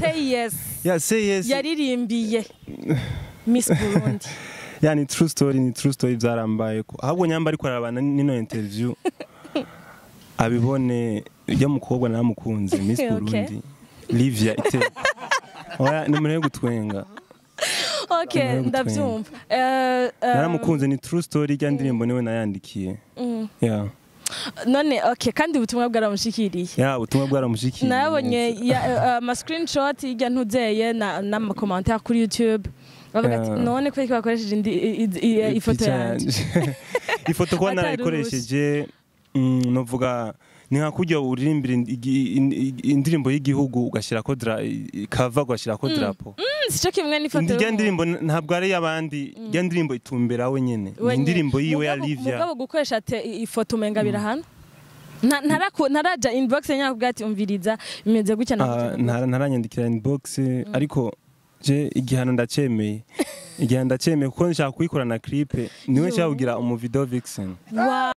say yes yeah say yes yaririmbiye miss burundi yeah ni true story ni true story byarambaye ko ahubwo nyamba ariko arabana n'ino interview abibone ujya mukobwa naramukunze miss Okay. burundi livia ite oya ni umuntu wo gutwenga okay Umuntu wo ndabyumva Eh, eh, naramukunze ni true story ijya ndirimbo niwe nayandikiye mm. yeah none okay kandi ubutumwa bwaramushikiriye yeah ubutumwa bwaramushikiye nabonye ya- eh, ama screenshot y'ijya ntuzeye na- n'amakomantere kuri youtube bavuga ati Yeah. none kubera ko bakoresheje indi- i- i- i- ifoto Picha yanjye yanje. ifoto kuba Atari narayikoresheje mm, novuga ni nka kurya uririmbira indi- indi- indirimbo y'igihugu ugashyirako dra kava ugashyirako drapo Mm, sico kimwe n'ifoto ijya y'umuntu. ndirimbo n- ntabwo ari iy'abandi ijya ndirimbo itumbera we nyene ni Wenye. indirimbo yiwe ya Mugabo- livia mugabo gukoresha te ifoto umenga birahana Nta- ntaraku- ntaraja inbox nyakubwa ati umviriza bimeze gutya na Ah, gutya. ntara- ntaranyandikira inbox ariko je igihano ndacemeye igihano ndacemeye kuko nshaka kuyikora na clipe niwe Yo. nshaka kugira umuvideo vixen Wow.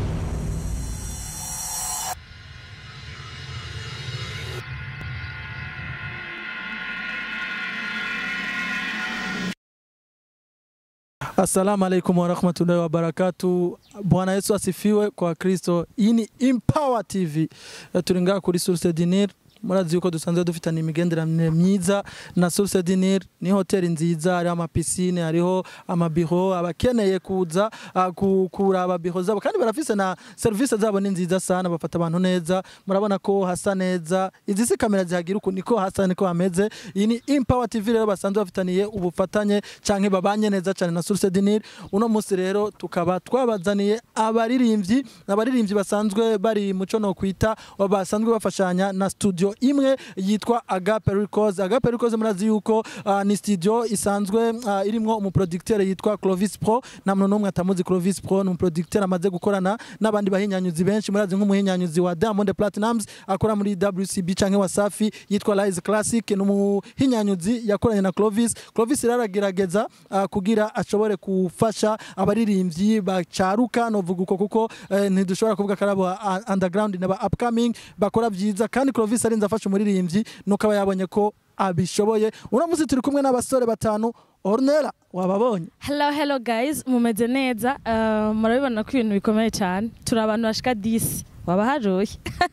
Assalamu alaikum warahmatullahi wabarakatu. Bwana Yesu asifiwe kwa Kristo. Iyi ni Empower TV. Eh, Turi ngaha kuri Source Dinir. Murazi yuko dusanzwe dufitanye imigenderanire myiza na Source Dinir. Ni hoteli nziza, hariho amapisine, hariho amabiro. Abakeneye kuza ah, ku- kuraba biro zabo kandi barafise na serivisi zabo ni nziza sana, bafata abantu neza. Murabona ko hasa neza. Izi si kamera zihagira uku niko hasa niko hameze. Iyi ni Empower TV rero basanzwe bafitaniye ubufatanye canke babanye neza cyane na Source Dinir. Uno munsi rero tukaba twabazaniye abaririmbyi, abaririmbyi basanzwe bari muco no kwita basanzwe bafashanya na studio imwe yitwa Agape Records. Agape Records murazi yuko ah, ni studio isanzwe ah, irimwo umuproducteur yitwa Clovis Pro. Nta muntu n'umwe atamuzi Clovis Pro ni umuproducteur amaze gukorana n'abandi bahinyanyuzi benshi murazi nk'umuhinyanyuzi wa Diamond Platnumz akora muri WCB canke Wasafi yitwa Rise Classic ni umuhinyanyuzi yakoranye na Clovis. Clovis rero aragerageza ah, kugira ashobore gufasha abaririmbyi bacaruka novuga uko kuko eh, ntidushobora kuvuga ko ari abo ah, underground n'aba upcoming bakora byiza kandi Clovis arinze afasha umuririmbyi nuko aba yabonye ko abishoboye uno munsi turi kumwe n'abasore batanu Ornella wababonye hello hello guys mumeze neza Uh, murabibona ko ibintu bikomeye cyane turi abantu bashika 10 waba haruye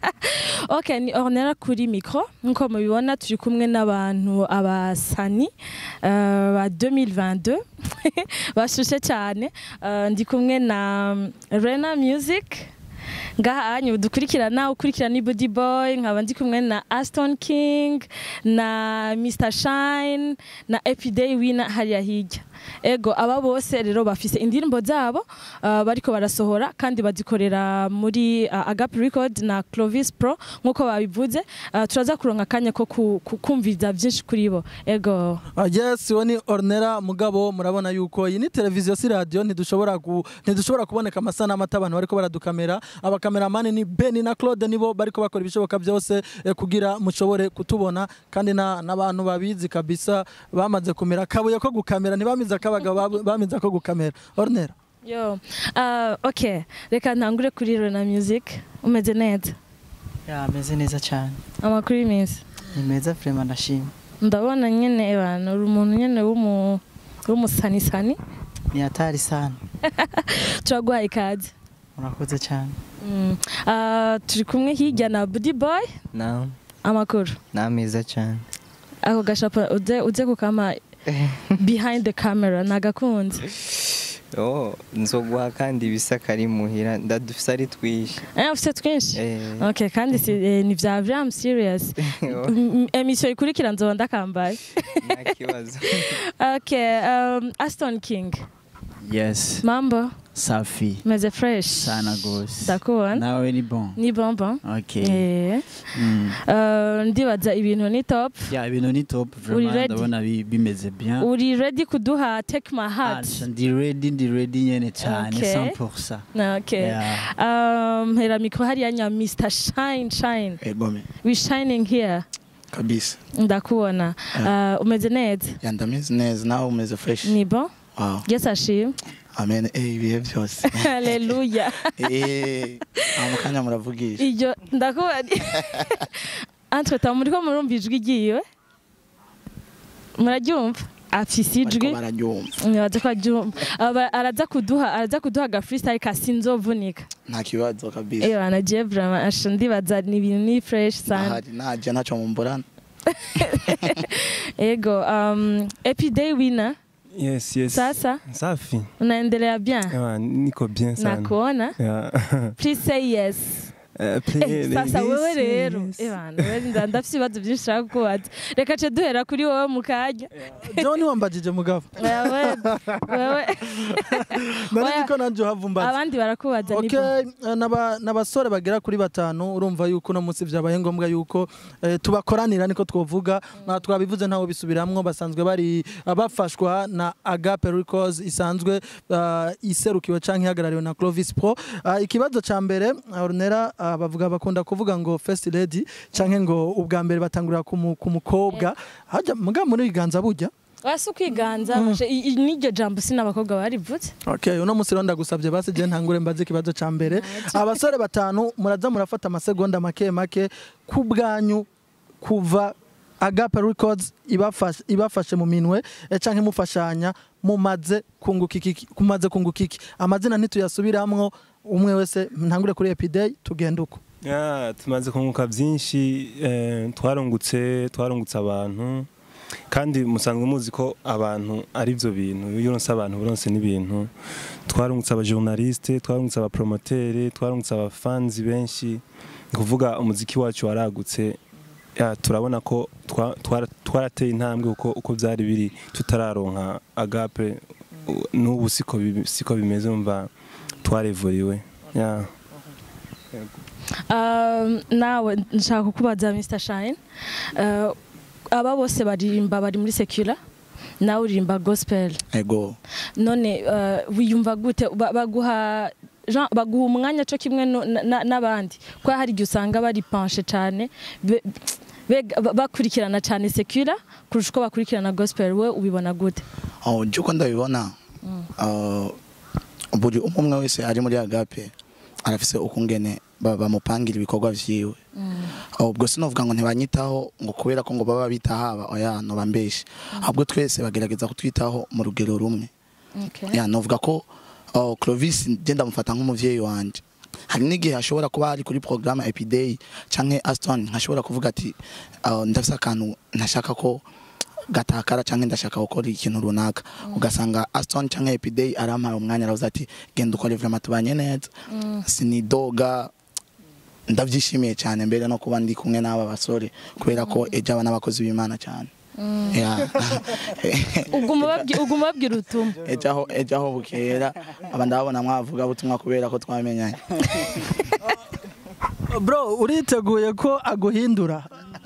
okay ni ornera kuri micro nkuko mubibona turi kumwe n'abantu abasani uh, ba 2022 bashushe cyane Uh, ndi kumwe na Rena Music ngaha anyu dukurikirana ukurikirana ni Body Boy nkaba ndi kumwe na Aston King na Mr Shine na Epiday Winner hariya hirya ego aba bose rero bafise indirimbo zabo uh, bariko barasohora kandi bazikorera muri uh, Agape Record na Clovis Pro nkuko babivuze uh, turaza kuronka akanya ko ku- ku- kumviriza byinshi kuri bo ego Ah, yes uwo ni Ornella mugabo murabona yuko iyi ni televiziyo si radio ntidushobora ku, ntidushobora kuboneka amasanamu ata abantu bariko baradukamera abakameramani ni Benny na Claude nibo bariko bakora ibishoboka byose eh, kugira mushobore kutubona kandi na- n'abantu babizi kabisa bamaze kumera akabuye ko gukamera ntibamize akabaga bab- bamize ko gukamera Ornella yo uh, okay reka ntangure kuri Rena Music umeze neza Ya, ameze neza cyane amakuru y'iminsi ni meza vrema ndashima ndabona nyene abantu uri umuntu nyene w'umu w'umusanisani ni hatari sana turaguhaye ikaze murakoze cyane Mm. Ah, turi kumwe hirya na Budi Boy Naam, amakuru ni ameza cyane ako gashapa uze uze kukama behind the camera nagakunze oh nzoguha kandi ibisa kari muhira ndadufise ari twishi eh ufite twinshi Eh, okay kandi si, eh, ni vya vya I'm serious oh, M- emission ikurikira nzoba ndakambaye nta kibazo okay um, Aston King Yes, mambo safi meze fresh sana gose. ndakubona Nawe ni bon. ni bonbon Okay. eh Mm. uh, ndibaza ibintu ni top Ya ibintu ni top Uri vraiment ready? ndabona bi- bimeze bien. uri ready kuduha take my heart Ah, Ndi ready, ndi ready nyene cyane Okay. 100%. Na, okay Yeah. um hera mikro hariya nya Mr Shine Shine Egome we shining here kabisa ndakubona uh, umeze neza ya ndameze neza nawe umeze fresh ni bon wow yes ashimwe amen eh ibihe byose haleluya eh mu kanya muravugisha iryo ndakubona entre temps muriko murumva ijwi ryiwe muraryumva afise ijwi bariko bararyumva nibaza ko aryumva Aba- araza kuduha araza kuduha aga freestyle ka sinzovunika nta kibazo kabisa eyo anagiye vraiment asha ndibaza ni ibintu ni fresh sana ahari naje ntaco mumburana ego um, happy day winner yes yes sasa safi unaendelea bien Ewa, niko bien sana nakuona Yeah. please say yes Eh, Eh, play- sasa yes, wewe rero yes. ebana wewe nda- ndafise ibibazo byinshi nshaka kukubaza reka ce duhera kuri wowe mu kanya john wambajije mugabo wewe wewe nari Oya. nzi ko nanjye uhavumbaza abandi barakubaza ni Okay, eh, n'aba- n'abasore bagera kuri batanu urumva yuko uno munsi byabaye ngombwa yuko eh, tubakoranira niko twovuga na twabivuze ntawe bisubiramwo basanzwe bari ah, bafashwa na Agape Records isanzwe ah, iserukiwe canke ihagarariwe na Clovis Pro Ah, ikibazo ca mbere ah, Ornera ah, bavuga bakunda kuvuga ngo first lady canke ngo ubwa mbere batangurira ku mu- ku mukobwa hajya muga muri biganza burya wasi ukwiganza mashe, i- i- n'iryo jambo si n'abakobwa barivutse Okay, uno munsi rero ndagusabye basi je ntangure mbaze ikibazo ca mbere. Abasore batanu muraza murafata amasegonda make make ku bwanyu kuva Agape Records ibafashe ibafashe mu minwe eh, canke mufashanya mumaze kunguka iki kumaze kunguka iki amazina ntituyasubiramwo umwe wese ntangure kuri Epiday tugenda uko Yeah, tumaze kunguka byinshi eh, twarungutse twarungutse abantu kandi musanzwe muzi ko abantu ari byo bintu iyo uronse abantu buronse n'ibintu twarungutse abajournaliste twarungutse abapromotere twarungutse abafanzi benshi ni kuvuga umuziki wacu waragutse ya, turabona ko twa- twara- twarateye intambwe uko uko byari biri tutararonka agape u- n'ubu siko bi- siko bimeze umva twarevuriwe yeah. Um, nawe nshaka kukubaza Mr Shine Uh, aba bose baririmba bari muri secular nawe uririmba gospel ego none uh, wiyumva gute Ba- baguha Jean, baguha umwanya cyo kimwe no- na- na- n'abandi ko hari igihe usanga bari panshe cyane be- bega- ba- bakurikirana cyane secular kurusha uko bakurikirana gospel we ubibona gute aho uko ndabibona ah, buri umwe umwe wese ari muri agape arafise ukungene ba- bamupangira ibikorwa vyiwe aho ubwo sinovuga ngo ntibanyitaho ngo kubera ko ngo baba bitaho aba oya noba mbeshe ahubwo twese bagerageza kutwitaho mu rugero rumwe okay. ya novuga ko oh, Clovis je ndamufata nk'umuvyeyi wanje hari n'igihe ashobora kuba ari kuri programme Epiday canke Aston nkashobora kuvuga ati oh, ndafise akantu ntashaka ko gatakara canke ndashaka gukora ikintu runaka ugasanga Aston canke Epiday arampaye umwanya aravuze ati genda ukore vraiment tubanye neza sinidoga ndavyishimiye cyane mbere no kuba ndi kumwe n'aba basore kubera ko ejo aba n'abakozi b'Imana cyane Yeah. uguma ubabwi- uguma ubabwira ubutumwa ejo aho ejo aho bukera aba ndabona mwavuga butumwa kubera ko twamenyanye bro uriteguye ko aguhindura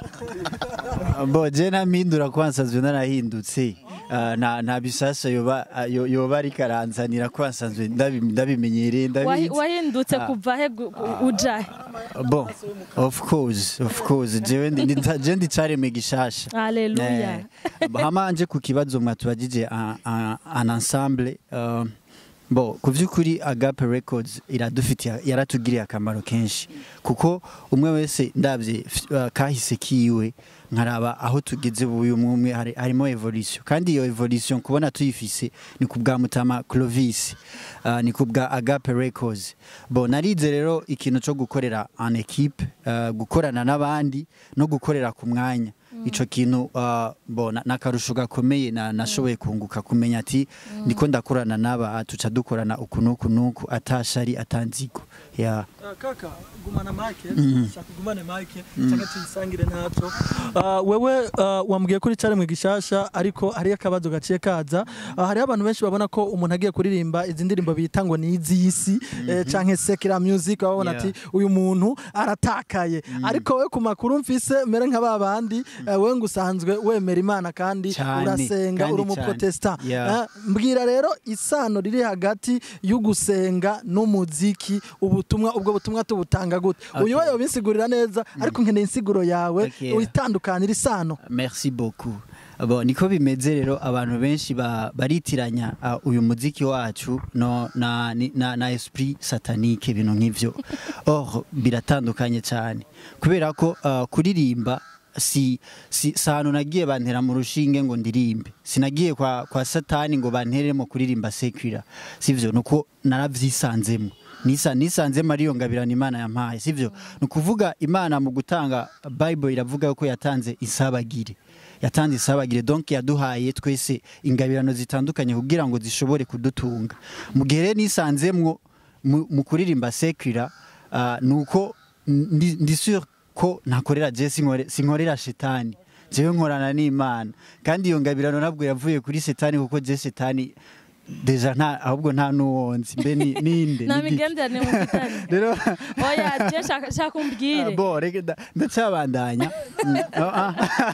bo je nampindura ko nsanzwe narahindutse Ah, nta nta bisasa yoba ah, yo- yoba ariko aranzanira ko nsanzwe ndabi- ndabimenyereye Wahi- ndabizi wahindutse Ah. kuva he gu- gu- uja he bon of course of course jewe ndi- ndi- je ndi careme gishasha haleluya Eh, hamanje ku kibazo mwatubagije un- un un ensemble euh, bo ku by'ukuri agape records iradufitiye yaratugiriye akamaro kenshi kuko umwe wese ndabye uh, kahise kiwe nkaraba aho tugeze uyu umwe hari- harimo evolution kandi iyo evolution kubona tuyifise ni ku bwa mutama Clovis uh, ni ku bwa agape records bo narize rero ikintu cyo gukorera en equipe uh, gukorana n'abandi no gukorera ku mwanya ico kintu uh, bona nakarusho gakomeye na nashoboye kunguka kumenya ati ndiko ndakorana n'aba tuca dukorana uku nuku nuku atashari atanzigo ya kaka gumana mike shaka gumane mike cyangwa tuyisangire ntaco Ah, wewe ah, wambwiye kuri cyari mu gishasha ariko hariyo akabazo gaciye kaza Ah, hariho abantu benshi babona ko umuntu agiye kuririmba izi ndirimbo bita ngo ni iz'isi eh, canke sekira music babona Yeah. ati uyu muntu aratakaye ariko we ku makuru mfise mere nka babandi eh, we ngo usanzwe wemera imana kandi Cyane, urasenga kandi uri cyane. umuprotestant Yeah. Ah, mbwira rero isano riri hagati y'ugusenga n'umuziki ubutumwa ubwo butumwa tubutanga gute Okay. uyu we yobisigurira neza ariko nkeneye insiguro yawe Okay. witandukanira isano merci beaucoup Bon, niko bimeze rero abantu benshi ba- baritiranya uh, uyu muziki wacu no, na, ni- na, na esprit satanique ibintu nk'ivyo or biratandukanye cyane kubera ko uh, kuririmba si si si ahantu nagiye bantera mu rushinge ngo ndirimbe sinagiye kwa kwa satani ngo banteremo kuririmba sekira sivyo nuko naravyisanzemo nisa nisanzemo ariyo ngabirana imana yampaye sivyo ni ukuvuga imana mu gutanga bible iravuga ko yatanze isabagire yatanze isabagire donc yaduhaye twese ingabirano zitandukanye kugira ngo zishobore kudutunga mu gihe rero nisanzemwo mu mu kuririmba sekira uh, nuko ndi ndi sûr ko ntakorera je sinkore- sinkorera shetani jewe nkorana n'imana kandi iyo ngabirano nabwo yavuye kuri setani kuko je setani deja nta ahubwo nta n'uwonzi mbe ni- ninde nta ni giki? migenderanire mufitanye rero oya je shaka shaka umbwire bo reka nda- ndacyabandanya Mm, ah, ah.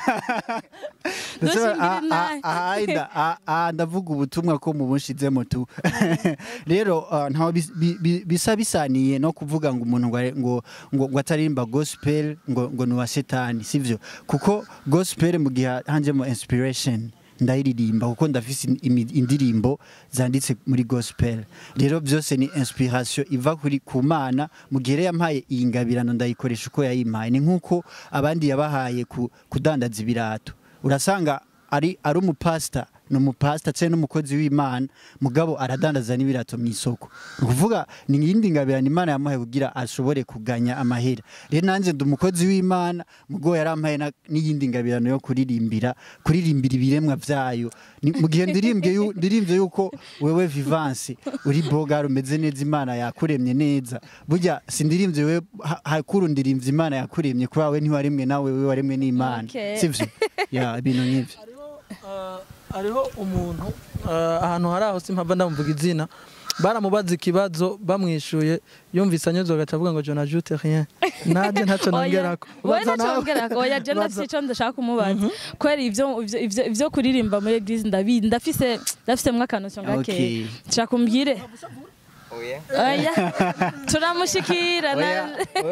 Ntushingire Ah, ah, inahe. ah, ah, nda- ah, ah, ndavuga ubutumwa ko mubushizemo tu rero ah, ntaho bis- bi- bi- bisa bisaniye no kuvuga ngo umuntu ngo are- ngo ngo ngo ataririmba gospel ngo ngo ni uwa setani sivyo kuko gospel mu gihe hanjemo inspiration ndayiririmba kuko ndafise imi- indirimbo zanditse muri gospel rero byose ni inspiration iva kuri ku mana mu gihe rero yampaye iyi ngabirano ndayikoresha uko yayimpaye ni nk'uko abandi yabahaye ku, kudandaza ibirato urasanga ari ari umupasita ni umupasita cyangwa n'umukozi w'imana mugabo aradandaza n'ibirato mu isoko ni ukuvuga ni iyindi ngabirano imana yamuhaye kugira ashobore kuganya amahera rero nanjye ndi umukozi w'imana mugo yarampaye na- n'iyindi ngabirano yo kuririmbira kuririmbira ibiremwa byayo Ni- mu gihe ndirimbye yu- ndirimbye yuko wewe vivanse uri bogari umeze neza imana yakuremye neza burya sindirimbye wewe ha- hakuru ndirimbye imana yakuremye kubera we ntiwaremwe nawe we waremwe n'imana Okay. sivyo ya ibintu nk'ivyo Uh, hariho umuntu uh, ahantu hari aho simpava ndamuvuga izina baramubaza ikibazo bamwishuye yumvise anyuzwe agaca avuga ngo je n'ajoute rien naje ntacyo nongerako wowe Baza ntacyo nawe. wongerako oya je Baza- ndafise ico ndashaka kumubaza kubera ivyo ivyo- ivyo- ivyo kuririmba muri eglise ndabi ndafise ndafisemwo akantu gakeya Okay. shaka umbwire oya oya turamushikira na-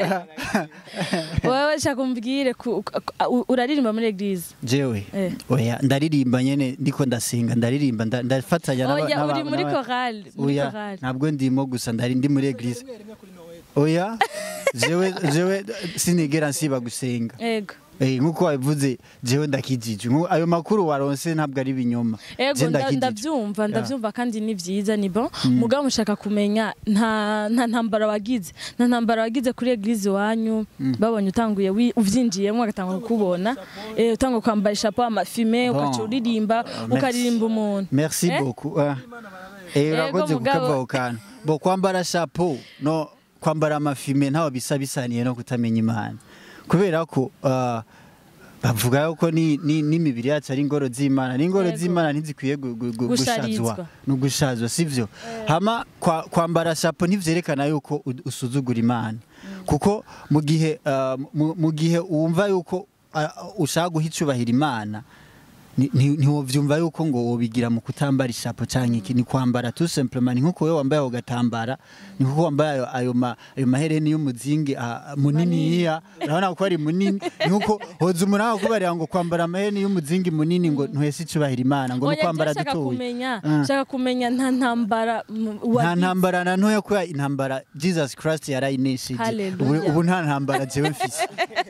wewe shaka umbwire ku- ku- uraririmba muri eglise jewe Eh. oya ndaririmba nyene ndiko ndasenga ndaririmba nda- ndafatanya n'aba- oya n'aba- uri muri n'aba- chorale muri oya chorale ntabwo ndimo gusa ndari ndi muri eglise oya jewe jewe sinigera nsiba gusenga ego Eh, nk'uko wabivuze jewe ndakijije Nku- ayo makuru waronse ntabwo ari ibinyoma ego Je nda- ndakijije. ndavyumva ndavyumva kandi ni vyiza ni bon mugabo mushaka kumenya nta nta ntambara wagize nta ntambara wagize kuri eglise iwanyu babonye utanguye wi- uvyinjiyemo agatanga kukubona eh, utanga kwambara ishapo amafime Bon. ukaca uririmba merci. ukaririmba umuntu merci Eh? beaucoup Ah. eh urakoze mugabo. kukava ako kantu bo kwambara chapeau no kwambara amafime ntaho bisa bisaniye no kutamenya imana kubera ko ah, bavuga yuko ni- ni- n'imibiri yacu ari ingoro z'imana n'ingoro Yego. z'imana ntizikwiye gu- gu- gu- Gusharizwa. gushazwa ni ugushazwa sivyo hama kwa- kwambara chapeau ntivyerekana yuko u- usuzugura imana kuko mu gihe ah, mu- mu gihe wumva yuko ah, ushaka guha icubahiro imana ni- ni- ntiwovyumva yuko ngo wobigira mu kutambara ishapo canke iki ni kwambara tout simplement ni nkuko wewe wambaye ako gatambara ni nkuko wambaye ayo, ayo, ma, ayo mahereni y'umuzingi ah, muniniya urabona ko ari munini ni nkuko hoza umuntu akakubarira ngo kwambara amahereni y'umuzingi munini ngo ntuhese icubahiro imana ngo ni oya kwambara je shaka dutoya kumenya Ah. shaka kumenya nta ntambara mm, nta wagize. ntambara na ntoya kubera intambara jesus christ yarayinesheje Hallelujah. ubu, ubu nta ntambara jewe mfise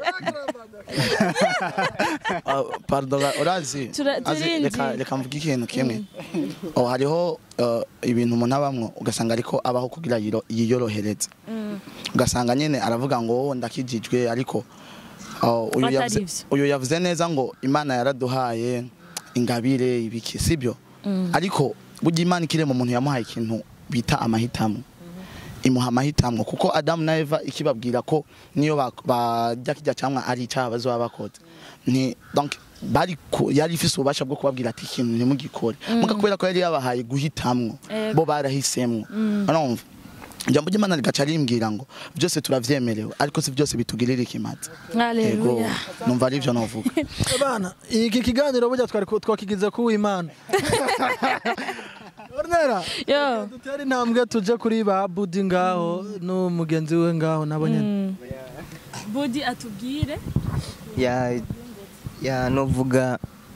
Ah, pardon urazi Tura- azi, turindi. reka reka mvuge ikintu kimwe oh hariho uh, ibintu umuntu abamwo ugasanga ariko abaho kugira yiro- yiyorohereze Mm. ugasanga nyine aravuga ngo "Oh, ndakijijwe ariko oh, uyu Atari yavuze- ivyo. uyu yavuze neza ngo imana yaraduhaye ingabire ibiki sibyo ariko burya imana ikirema umuntu yamuhaye ikintu bita amahitamo imuha amahitamo kuko adamu na eva ikibabwira ko niyo ba- barya kijya cyangwa ari icyaha bazoba bakoze ni donc bari ku- yari ifise ububasha bwo kubabwira ati ikintu ntimugikore muga kubera ko yari yabahaye guhitamwo Ego. bo barahisemwo urumva ijambo ry'imana rigaca rimbwira ngo byose turavyemerewe ariko si byose bitugirira ikimazi yego haleluya numva ari byo novuga bana iki kiganiro burya twari ku- twakigize ku w'imana Ornera yo dutere intambwe tuje kuri ba budi ngaho n'umugenzi we ngaho nabo nyene Mm. budi atubwire ya ya novuga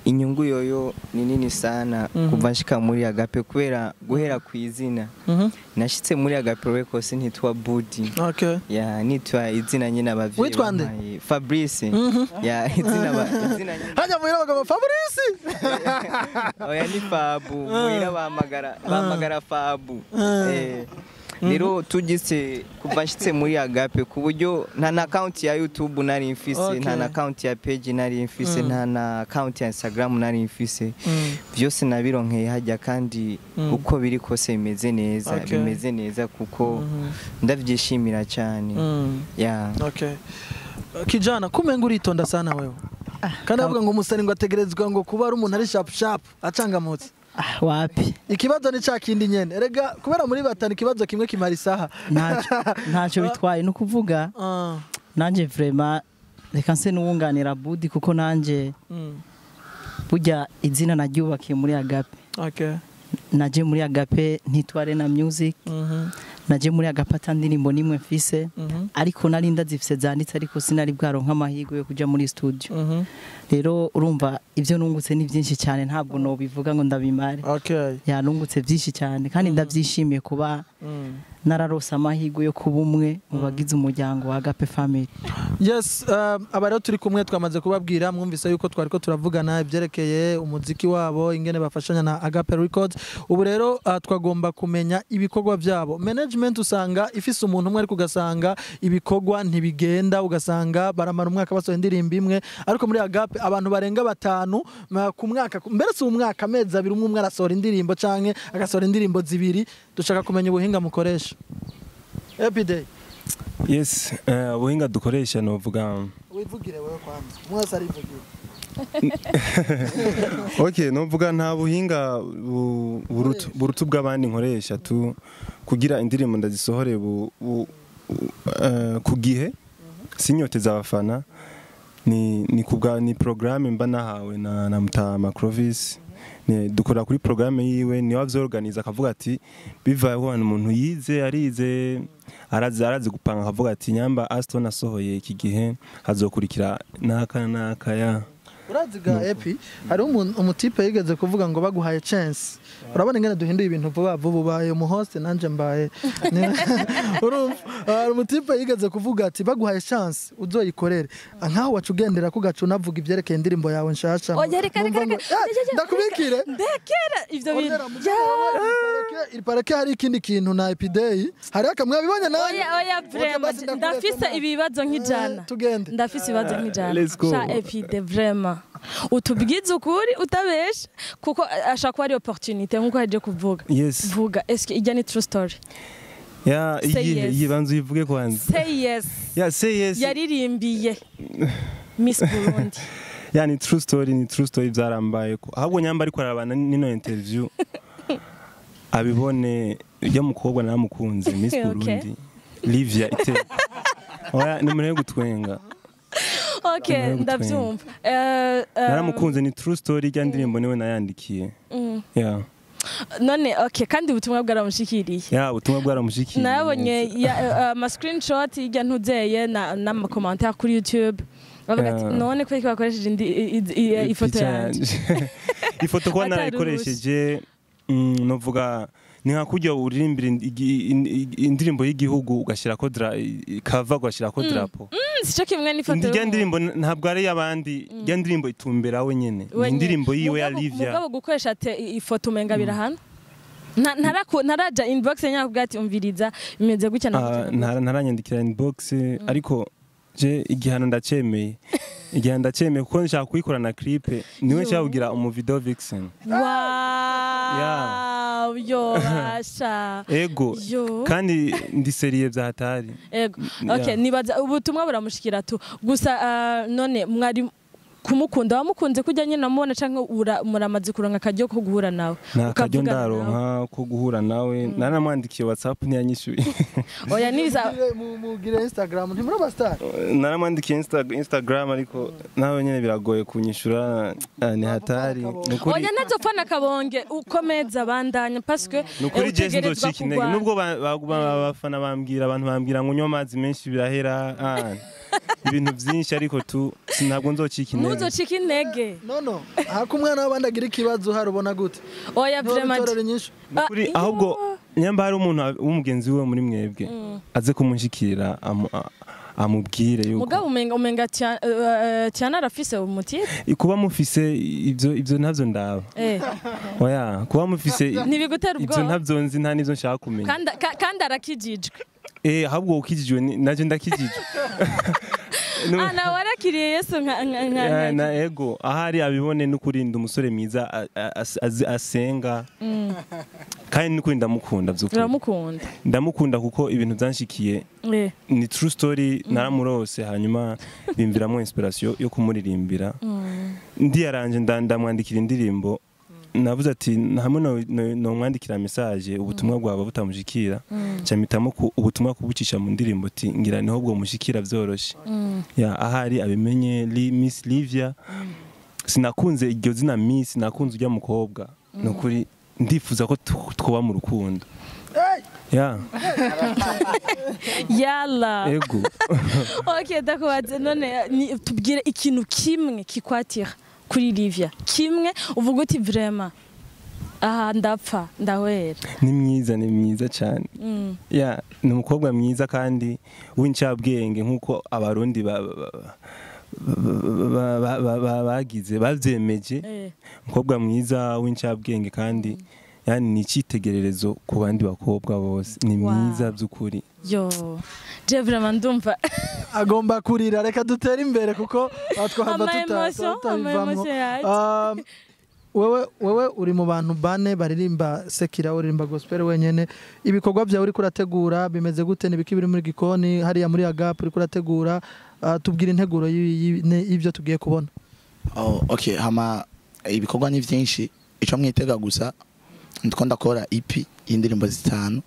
inyungu yoyo ni nini sana Mhm. kuva nshika muri agape kubera guhera ku izina Mhm. nashitse muri agape records ntitwa budi okay ya nitwa izina nyine abavyeyi Witwa nde? bampaye. fabrice Mhm. ya izina ba- izina nyine hajya muhira bagabo fabrice oya ni fabu muhira bahamagara bahamagara fabu Ah. Eh, rero tugise kuva nshitse muri agape ku buryo nta na account ya youtube nari mfise Okay. nta na account ya page nari mfise Mm. nta na account ya instagram nari mfise Mm. byose nabironkeye hajya kandi Mm. uko biri kose bimeze neza Okay. bimeze neza kuko Mhm. ndavyishimira cyane Mm. ya okay kijana kumenga uritonda sana wewe kandi avuga ngo umusani ngo ategerezwa ngo kuba ari umuntu ari sharp sharp acangamutse Ah, wapi ikibazo ni ca kindi nyene erega kubera muri batanu ikibazo kimwe kimara isaha ntacyo ntacyo bitwaye ni ukuvuga Ah, nanjye vrema reka nse n'uwunganira budi kuko nanjye mm, burya izina naryubakiye muri agape okay naje muri agape ntitware na music Mhm, naje muri agape ata ndirimbo nimwe mfise mhm, ariko nari ndazifise zanditse ariko sinari bwaronka amahirwe yo kuja muri studio mhm. rero urumva ibyo nungutse ni byinshi cyane ntabwo nobivuga ngo ndabimare okay yanungutse byinshi cyane kandi ndabyishimiye kuba Mm. nararose amahirwe yo kuba umwe mu bagize umuryango wa agape family yes um, aba rero turi kumwe twamaze kubabwira mwumvise yuko twari ko turavugana ibyerekeye umuziki wabo ingene bafashanya na agape records ubu rero uh, twagomba kumenya ibikorwa byabo management usanga ifise umuntu umwe ariko ugasanga ibikorwa ntibigenda ugasanga baramara umwaka basohoye indirimbo imwe ariko muri agape abantu barenga batanu ma- ku mwaka mbere si umwaka amezi abiri umwe umwe arasohora indirimbo canke agasohora indirimbo zibiri dushaka kumenya ubuhinga mukoresha epiday yes eh, ubuhinga dukoresha novuga wivugire wewe kwanza mwese arivugire okay novuga nta buhinga bu- burutu burutu bw'abandi nkoresha tu kugira indirimbo ndazisohore bu, bu, bu- eh, ku gihe sinyoteza abafana ni ni kubwa ni programme mba nahawe na, na Mutama Clovis ni dukora kuri programme yiwe niwe avyorganiza akavuga ati bivaye ko umuntu yize arize arazi arazi gupanga akavuga ati nyamba Aston asohoye iki gihe hazokurikira naka naka ya urazi ga epi hariho umuntu- umutipe yigeze kuvuga ngo baguhaye chance urabona ingene duhinduye ibintu vuba vuba ubaye umuhoste nanje mbaye Ni- urumva hari umutipe yigeze kuvuga ati baguhaye chance uzoyikorere nkaho waca ugendera ko gaca unavuga ibyerekeye indirimbo yawe nshasha Oya, reka, reka, Numva ngo- reka. Eh, ndakubikire ndekera ivyo bintu Ornera, mu Parake- iri parake hari ikindi kintu na epideyi hariho akamwe wabibonye nawe oya oya vrema basi ndakureka ndafise nawe. ibibazo nk'ijana Eh, tugende ndafise ibibazo nk'ijana let's go. sha epide vrema utubwize ukuri utabesha kuko ashaka kuba ari opportunité nkuko yaje kuvuga yes vuga eske ijya ni true story ya Say iyihe yes. iyihe banza uyivuge kwanza say yes ya say yes yaririmbiye miss burundi ya ni true story ni true story byarambaye ko ahubwo nyamba ariko arabana n'ino interview abibone ujya mukobwa naramukunze miss Okay. burundi livia ite oya ni umuntu wo gutwenga okay Niwe ndabyumva Eh, eh, naramukunze ni true story ijya ndirimbo niwe nayandikiye mm. ya none okay kandi ubutumwa bwaramushikiriye ya ubutumwa bwaramushikiye nabonye ya- ama screenshot y'ijya ntuzeye na- n'amakomantere kuri youtube bavuga ati Yeah. none kubera ko bakoresheje indi- i- i- i- ifoto yanjye ifoto kuba Atari narayikoresheje mm, novuga ni nka kurya uririmbira igi- in- in- indirimbo y'igihugu ugashyirako dra- kava ugashyirako drapo Mm, sico kimwe n'ifoto ijya y'umuntu. ndirimbo n- ntabwo ari iy'abandi ijya ndirimbo itumbera we nyene ni Wenyine. indirimbo yiwe ya Mugabo- livia mugabo gukoresha te ifoto umenga birahana Nta- ntaraku- ntaraja inbox nyakubwira ati umviriza bimeze gutya na Ah, gutya na gutya." ntara- ntaranyandikira inbox ariko je igihano ndacemeye igihano ndacemeye kuko nshaka kuyikora na clipe niwe nshaka kugira umuvideo vixen Wow, yo basha ego yo kandi ndi seriye bya hatari ego Yeah. okay nibaza ubutumwa buramushikira tu gusa ah, none mwari kumukunda wamukunze kujya nyine namubona canke ura- muramaze kuronka akaryo ko guhura nawe nta karyo ukavugana nawe. ndaronka ko guhura nawe naramwandikiye whatsapp ntiyanyishyuye oya nibisa Mugire- mu- mugire instagram ntimuri abasitari naramwandikiye Insta- instagram ariko nawe nyine biragoye kunyishyura ah, ni hatari ni ukuri oya ntazopfana akabonge ukomeza bandanya paske ni ukuri eh, je utegerezwa sindocika intege kugwana. nubwo ba- ba- ba- abafana bambwira abantu bambwira ngo unywe amazi menshi birahera ah, ibintu byinshi ariko tu ntabwo nzocika intege ntuzocike intege no no hako umwana w'abandi agira ikibazo harubona gute oya vraiment ntiwabitorera inyishu Nukuri Ah, ahubwo iyo. nyamba hari umuntu w'umugenzi we muri mwebwe aze kumunshikira amu- a- amubwire yuko mugabo umenga umenga Tia- eh, Tiana arafise umutipe kuba mufise ivyo ivyo ntavyo ndaba eh oya kuba mufise ntibigutera ivyo ubwoba ntavyo nzi nta n'ivyo nshaka kumenya kandi ka- kandi arakijijwe eh ahubwo ukijijwe ni- naje ndakijijwe Nu- ah nawe warakiriye yesu nka nka Ya, nka na ego ahari abibone n'ukurinda umusore mwiza a- a- as- azi- asenga kandi n'ukuri ndamukunda vy'ukuri uramukunda ndamukunda kuko ibintu vyanshikiye eh ni true story naramurose hanyuma bimviramo inspiration yo kumuririmbira ndiyaranje nda- ndamwandikira indirimbo navuze ati hamwe no- no- nomwandikira message ubutumwa bwaba butamushikira camitamo ku- ubutumwa kubucisha mu ndirimbo ati ngira niho bwo mushikira vyoroshe ya ahari abimenye Li- Miss Livia sinakunze iryo zina Miss nakunze ujya mukobwa nukuri ndifuza ko tu- twoba mu rukundo ya yala ego ok ndakubaze none ni- tubwire ikintu kimwe kikwatira kuri Livia kimwe uvuga uti vraiment aha ndapfa ndahwera ni mwiza ni mwiza cyane Mm. ya ni umukobwa mwiza kandi w'incabwenge nk'uko abarundi ba- ba- ba- ba- ba- ba- bagize babyemeje eh umukobwa mwiza w'incabwenge kandi yani ni icyitegererezo ku bandi bakobwa bose ni Wow. mwiza by'ukuri yo je vraiment ndumva agomba kurira reka dutere imbere kuko aha twahava Ama tuta- emotion, ama tutabivamwo emotion yaje. Um, wewe wewe uri mu bantu bane baririmba sekira uririmba gospel wenyene ibikorwa byawe uri kurategura bimeze gute nibiki biri muri gikoni hariya muri agap uri kurategura uh, tubwira integuro y'i- y'i- ne- y'ivyo tugiye kubona Oh, okay hama ibikorwa ni byinshi icyo mwitega gusa ndiko ndakora EP y'indirimbo zitanu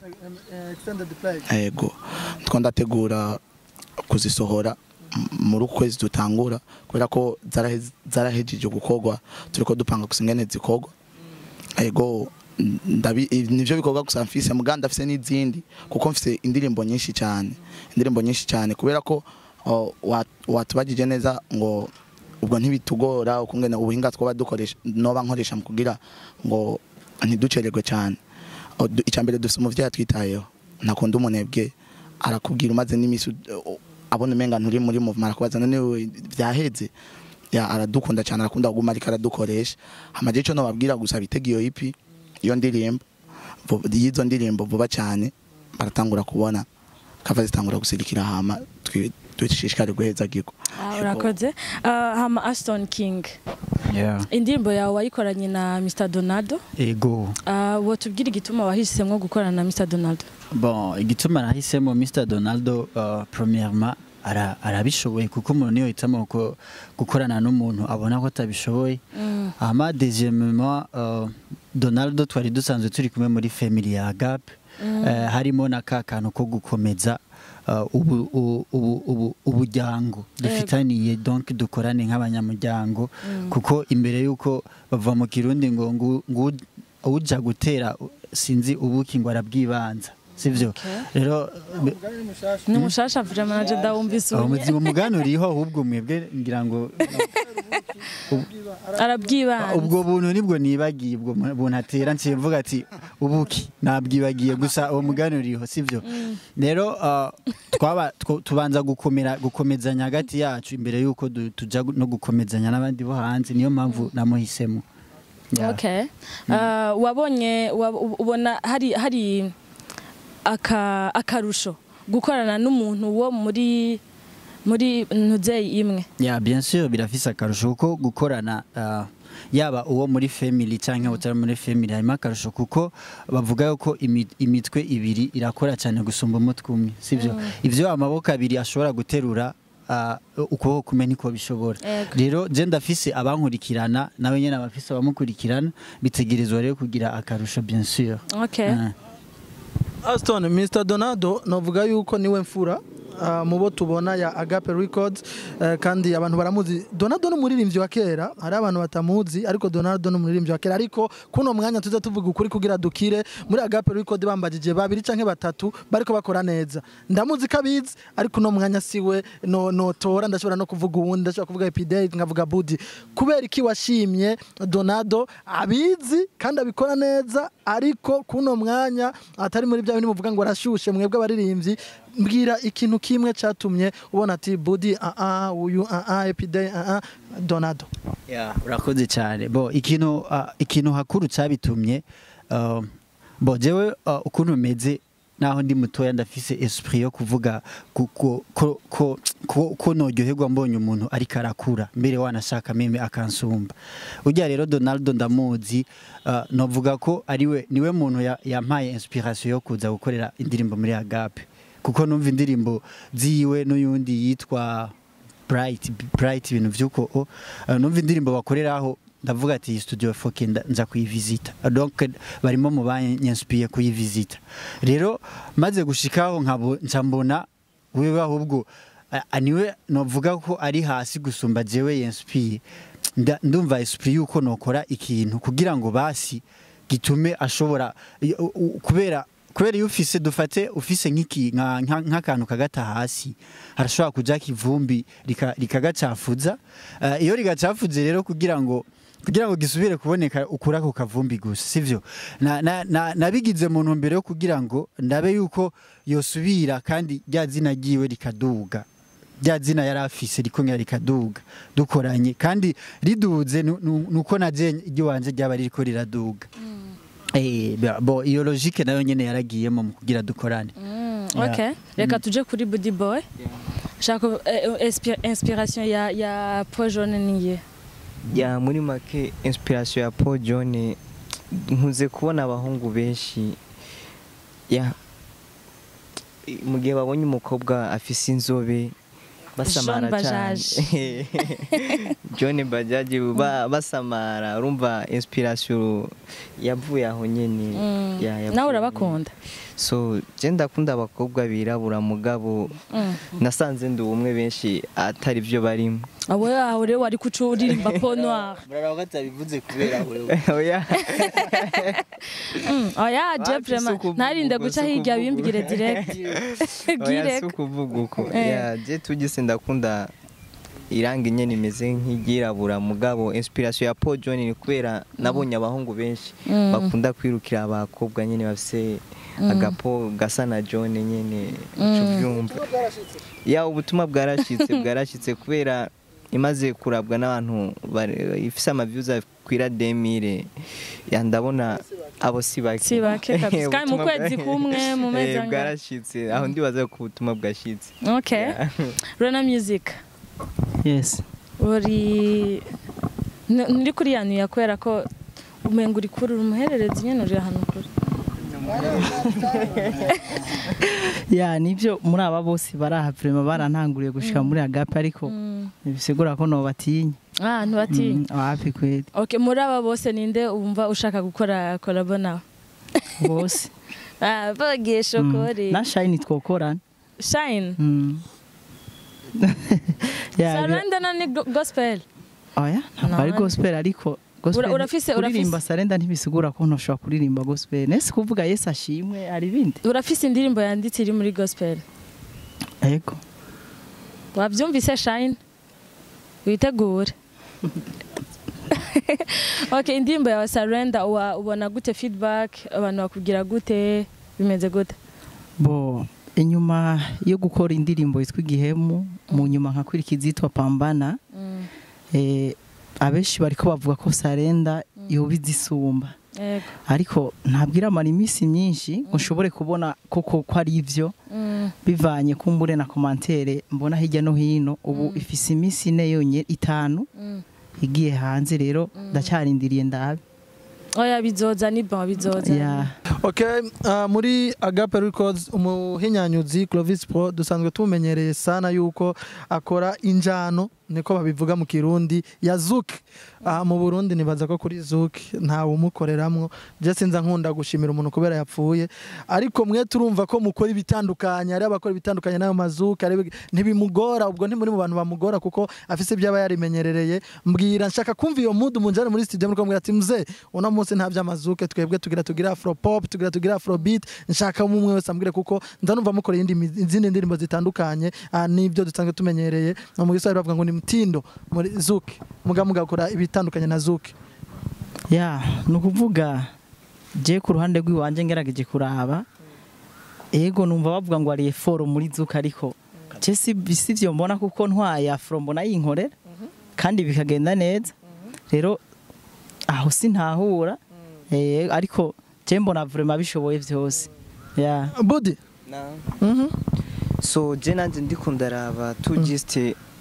yego ndiko ndategura kuzisohora m- muri uku kwezi dutangura kubera ko zarahe- zarahejeje gukorwa turiko dupanga gusa ingene zikorwa yego ndabi nivyo bikorwa gusa mfise muga ndafise n'izindi kuko mfise indirimbo nyinshi cyane indirimbo nyinshi cyane kubera ko oh, wa- watubagije neza ngo ubwo ntibitugora ukungene ubuhinga twaba dukoresha noba nkoresha mu kugira ngo ntiducererwe cyane Oh, du- icya mbere dufite umuvyeyi atwitayeho ntakunda umunebwe arakubwira umaze n'imisi uh, abona umenga nturi muri movement arakubaza none wewe vyaheze ya aradukunda cyane arakunda kuguma ariko aradukoresha hamaje ico nobabwira gusa bitega iyo EP iyo ndirimbo vu- y'izo ndirimbo vuba cyane baratangura kubona kava zitangura gusirikira hama twi- dushishikare guheza gigo Ah, urakoze Ah, hama Aston King Yeah. indirimbo yawe wayikoranye na Mr Donaldo ego Ah, wotubwira igituma wahisemo gukorana na Mr Donaldo bon igituma nahisemo mr donaldo uh, premièrement ara- arabishoboye kuko umuntu niyo hitamo ko gukorana n'umuntu abona ko atabishoboye Mm. hama deuxièmement uh, donaldo twari dusanzwe turi kumwe muri family ya gap eh, harimo na ka kantu ko gukomeza uh, ubu- ubu- ubu- ubu- ubujyango dufitaniye donc dukorane nk'abanyamuryango kuko imbere y'uko bava mu kirundi ngo ngu- ngu- uja gutera sinzi ubuki ngo arabwibanza sivyo Okay. rero ni mushasha vraiment naje ndawumvise aho ubu muzi umugani uriho ahubwo mwebwe ngira ngo arabwibanza ubwo buntu nibwo nibagiye ubwo mu- buntu atera nciye mvuga ati ubuki nabwibagiye gusa uwo mugani uriho sivyo rero uh, twaba two- tubanza gukomera gukomezanya hagati yacu imbere y'uko du- tuja gu- no gukomezanya n'abandi bo hanze niyo mpamvu namuhisemo Yeah. okay Ah, wabonye wab- ubona hari hari aka akarusho gukorana n'umuntu wo muri muri ntuzeyi imwe ya bien sûr birafise akarusho kuko gukorana uh, yaba uwo muri family cyangwa utari muri family harimo akarusho kuko bavuga yuko imi- imitwe ibiri irakora cyane gusumba umutwe umwe sivyo ivyo amaboko abiri ashobora guterura uh, ukuboko kumwe niko bishobora Ego. rero je ndafise abankurikirana nawe nyene abafise abamukurikirana bitegerezwa rero kugira akarusho bien sûr okay Ah. Aston Mr Donaldo novuga yuko niwe mfura uh, mu bo tubona ya Agape Records uh, kandi abantu baramuzi Donaldo ni umuririmbyi wa kera hari abantu batamuzi ariko Donaldo ni umuririmbyi wa kera ariko kuno mwanya tuza tuvuga ukuri kugira dukire muri Agape Records bambagije babiri canke batatu bariko bakora neza ndamuzi kabizi ariko uno mwanya siwe no no tora ndashobora no kuvuga uwundi ndashobora kuvuga Epidei nkavuga Budi kubera iki washimye Donaldo abizi kandi abikora neza ariko kuno mwanya atari muri bya bindi muvuga ngo arashushe mwebwe abaririmbyi mbwira ikintu kimwe catumye ubona ati Budi a a uyu a a Epidei a a Donaldo Yeah, urakoze cyane bo ikintu uh, ikintu hakuru cyabitumye uh, bo jewe uh, ukuntu meze naho ndi mutoya ndafise esprit yo kuvuga ko ko ko ko, ko, ko noryoherwa mbonye umuntu ariko arakura mbere wanashaka meme akansumba ujya rero Donaldo ndamuzi uh, novuga ko ariwe niwe muntu ya- yampaye inspiration yo kuza gukorera indirimbo muri Agape kuko numva indirimbo ziwe n'uyundi yitwa bright bright ibintu vyuko o uh, numva indirimbo bakoreraho ndavuga ati iyi studio foke nda- nza kuyivisita donc barimo mu banyanspiye kuyivisita rero maze gushikaho nkabo nca mbona wewe ahubwo a- a- niwe novuga ko ari hasi gusumba jewe yanspiye Nda- ndumva esprit yuko nokora ikintu kugira ngo basi gitume ashobora i- u- u- kubera kubera iyo ufise dufate ufise nk'iki nka- nka- nk'akantu kagata hasi harashobora kuja kivumbi rika- rikagacafuza Eh, iyo rigacafuze rero kugira ngo kugira ngo gisubire kuboneka ukura ako kavumbi gusa sivyo na, na, na, nabigize mu ntumbero yo kugira ngo ndabe yuko yosubira kandi rya zina ryiwe rikaduga rya zina yari afise rikongera rikaduga dukoranye kandi riduze nu- nu- nuko naje iry'iwanje ryaba ririko riraduga Eh, ba- bo iyo logique nayo nyene yaragiyemo mu kugira dukorane Yeah. okay reka tuje kuri Budi Boy shaka eh, inspi- inspiration ya ya Paul Jaune niye ya muri make inspiration ya Paul John nkuze kubona abahungu benshi ya mu gihe babonye umukobwa afise inzobe basamara John cyane John Bajaj ba- basamara urumva inspiration yavuye aho nyene ya- yavuye nawe aho urabakunda nyene. so je ndakunda abakobwa birabura mugabo Mm. nasanze ndi ubumwe benshi atari byo barimo awe aho rero wari kuca uririmba Peau Noire muraraba atabivuze kubera wewe oya Mm, oya je Wapi, vraiment si ukuvuga ntarinde ubwo, guca si hirya ukuvuga bimbwire ubwo. direct oya girek si ukuvuga uko Eh. ya je tugise ndakunda irangi nyene imeze nk'iryirabura mugabo inspiration ya Paul John ni kubera nabonye abahungu benshi Mm. bakunda kwirukira abakobwa nyene bafise agapo gasa na John nyene uca uvyumva ya ubutumwa bwarashitse bwarashitse kubera imaze kurabwa n'abantu bari- ifise amaviews akwira 2000 ya ndabona abo si bake Si bake kabisa. Kandi mu Ubutumwa kwezi bwa- kumwe, mu mezi Eh, angahe? bwarashitse aho ndibaza ko ubutumwa bwashitse okay Rona Music yes uri N- nturi kuri yanu ya kubera ko umenga uri kuri uri umuhererezi nyene uri ahantu kuri ya nibyo muri aba bose bari aha vrema barantanguriye gushika muri agape ariko ntibisigura ko nobatinya ah ntibatinya Mm, wapi kweli okay muri aba bose ninde wumva ushaka gukora kolabo nawe bose ah bagiye shokori na shine twokorana shine Mm. Ya, bira- saranda na ni go- gospel oya ntabwo ari None. gospel ariko gospel Ura- urafise- kuririmba urafise- sarenda ntibisigura ko ntushobora kuririmba gospel nese kuvuga yesu ashimwe hari ibindi urafise indirimbo yanditse iri muri gospel yego wabyumvise shine witegure okay indirimbo yawe surrender uwa- ubona gute feedback abantu bakubwira gute bimeze gute bo inyuma yo gukora indirimbo yitwa igihemu mu nyuma nkakurikiza izitwa pambana Mm, eh, abenshi bariko bavuga ko sarenda yoba izisumba yego ariko ntabwo iramara iminsi myinshi ngo nshobore kubona koko ko ari ivyo Mm, bivanye kumbure na komantere mbona hirya no hino ubu ifise iminsi ine yonyine itanu mm. igiye hanze rero ndacyarindiriye ndabe oya bizoza ni bon bizoza ya Okay, uh, muri Agape Records umuhinyanyuzi Clovis Pro dusanzwe tumenyereye sana yuko akora injano niko babivuga mu kirundi ya zuki aha mu burundi nibaza ko kuri zuki ntawe umukoreramwo je sinza nkunda gushimira umuntu kubera yapfuye ariko mwe turumva ko mukora ibitandukanye ari abakora ibitandukanye n'ayo mazuki ari- ntibimugora ubwo ntimuri mu bantu bamugora kuko afise ibyo aba yarimenyereye mbwira nshaka kumva iyo mood munjane muri studio muri kumubwira ati mze uno munsi nta by'amazuke twebwe tugira tugira afro pop tugira tugira afro beat nshaka umwe wese ambwire kuko nza numva mukora iyindi mi- izindi ndirimbo zitandukanye ah, n'ibyo dusanzwe tumenyereye no mu giswahili bavuga ngo ni mtindo muri zuki muga mugakora ibitandukanye na zuki ya ni ukuvuga je ku ruhande rw'iwanje ngerageje kuraba ego numva bavuga ngo ari eforo muri zuka ariko je si si byo mbona kuko ntwaye afro mbona yinkorera kandi bikagenda neza rero aho sintahura eh, ariko je mbona vraiment bishoboye byose ya budi Na- mhm so je nanje ndiko ndaraba tu just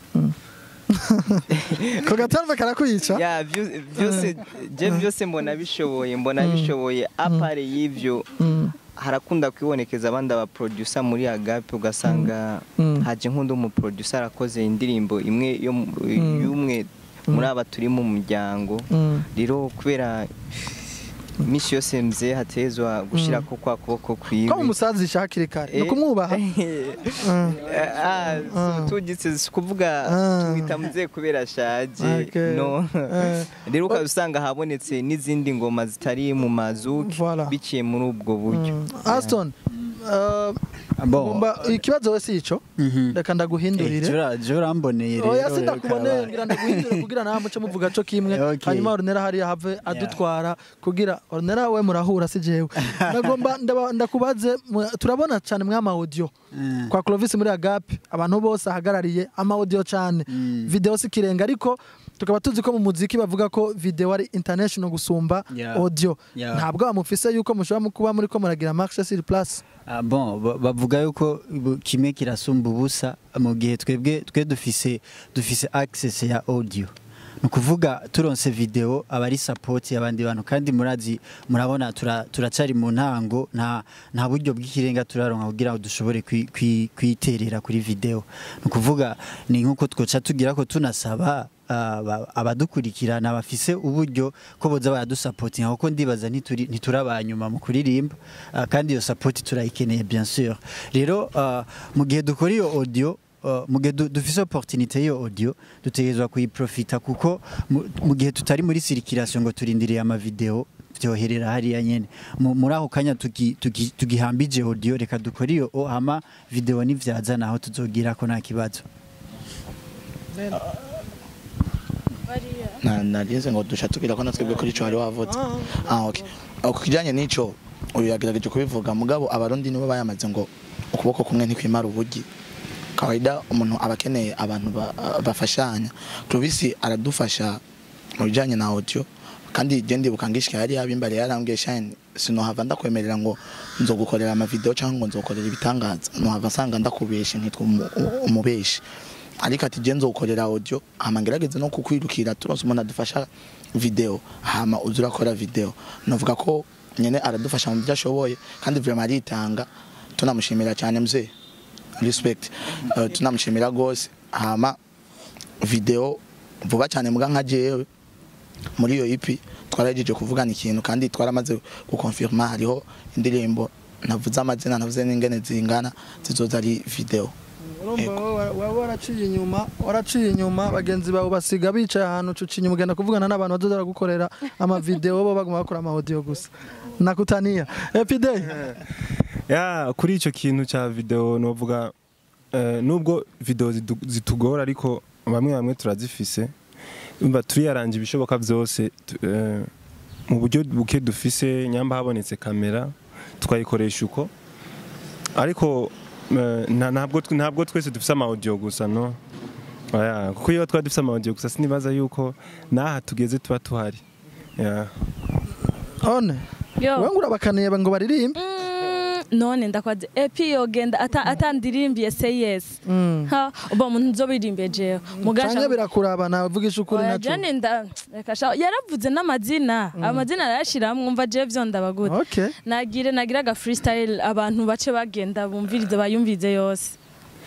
ko gatarve karakwica ya vyo- vyose je byose mbona bishoboye mbona bishoboye apare y'ivyo Mm, harakunda kwibonekeza abandi abaproducer muri agape ugasanga Mm. haje nk'undi umuproducer arakoze indirimbo imwe yo mu- y'umwe muri aba turi mu muryango mm, rero kubera iminsi yose mze hatezwa gushirako kwa kuboko kwiwe ko umusazisha hakiri kare ni ukumwubaha Mm. Ah, so tugitse si kuvuga Ah. tumwita muzehe kubera ashaje Okay. no Eh. rero ukaba usanga habonetse n'izindi ngoma zitari mu mazuki Voilà. biciye muri ubwo buryo Mm. Aston uh, Bon. ngomba ikibazo we si ico Mhm. reka ndaguhindurire jora jora mboneye rero oya rero sindakuboneye kabaye. ngira ndaguhindurire kugira nawe muce muvuga co kimwe Okay. hanyuma ornera hariya have adutwara kugira ornera we murahura si jewe ndagomba ndaba- ndakubaze mu- turabona cyane mwama audio Mm. kwa Clovis muri Agape abantu bose ahagarariye ama audio cyane Mm. video si kirenga ariko tukaba tuzi ko mu muziki bavuga ko video ari international gusumba Yeah. audio Yeah. ntabwo bamufise yuko mushobora mu kuba muri ko muragira marche sur place Ah, bon ba- bavuga yuko bu- kimwe kirasumba ubusa mu gihe twebwe twe dufise dufise access ya audio ni ukuvuga turonse video aba ari support y'abandi bantu kandi murazi murabona tura- turacari mu ntango nta nta buryo bw'ikirenga turaronka kugira ngo dushobore kwi- kwi- kwiterera kuri video ni ukuvuga ni nk'uko twoca tugira ko tunasaba aba- abadukurikirana bafise uburyo ko boza baradusapotinga kuko ndibaza ntituri ntiturabanyuma mu kuririmba ah, kandi iyo support turayikeneye bien sûr rero ah, mu gihe dukora iyo audio Uh, mu gihe du- dufise opportunité y'iyo audio dutegerezwa kuyiprofita kuko mu- mu gihe tutari muri circulation ngo turindiriye amavideo vyoherera hariya nyene Mu- muri ako kanya tugi- tugi- tugihambije audio reka dukore iyo o hama video nivyaza naho tuzogira ko nta kibazo Na- narize ngo dusha tugira ko natwebwe kuri ico hari wavutse ah okay Ah, ku kijanye n'ico uyu yagerageje kubivuga mugabo abarundi nibo bayamaze ngo ukuboko kumwe ntikwimara ubugi kawaida umuntu aba akeneye abantu ba- bafashanya Clovis aradufasha mu bijanye na audio kandi je ndibuka ngishika yari yabimbare yarambwiye shine sinohava ndakwemerera ngo nzogukorera amavideo cyangwa ngo nzokorera ibitangaza nohava nsanga ndakubeshe ntitwa umu- umubeshi ariko ati je nzogukorera audio hama ngerageze no kukwirukira turonse umuntu adufasha video hama uza urakora video novuga ko nyene aradufasha mu byo ashoboye kandi vraiment aritanga tunamushimira cyane mzee respect uh, tunamushimira gose hama video vuba cyane mbwa nka jewe muri iyo EP twaragejeje kuvugana ikintu kandi twaramaze gukonfirma hariho indirimbo navuze amazina navuze n'ingene zingana zizoza ari video urumva wowe waba waraciye inyuma waraciye inyuma bagenzi bawe basiga bicaye ahantu ucuca inyuma ugenda kuvugana n'abantu bazoza baragukorera amavideo bo baguma bakora amaudio gusa nakutania epidey ya kuri icyo kintu cya video novuga eh, nubwo video zidu- zitugora ariko bamwe bamwe turazifise umva turiyaranje ibishoboka byose tu- eh, mu buryo buke dufise nyamba habonetse kamera twayikoresha uko ariko eh, nta- ntabwo tw- ntabwo twese dufise ama audio gusa no Oya, kuko iyo twari dufise ama audio gusa sinibaza yuko n'aha tugeze tuba tuhari Ya. one Yo. wewe urabakaniye ngo baririmbe Mm, none ndakwaze epi yogenda ata atandirimbiye say yes Mm. ha uba umuntu nzobirimbye jewe mugasha canke birakuraba navugisha ukuri Oya, naco jane nda reka sha yaravuze n'amazina amazina arayashiramwe umva jewe vyo ndabagute okay nagire nagira aga freestyle abantu bace bagenda bumvirize bayumvize yose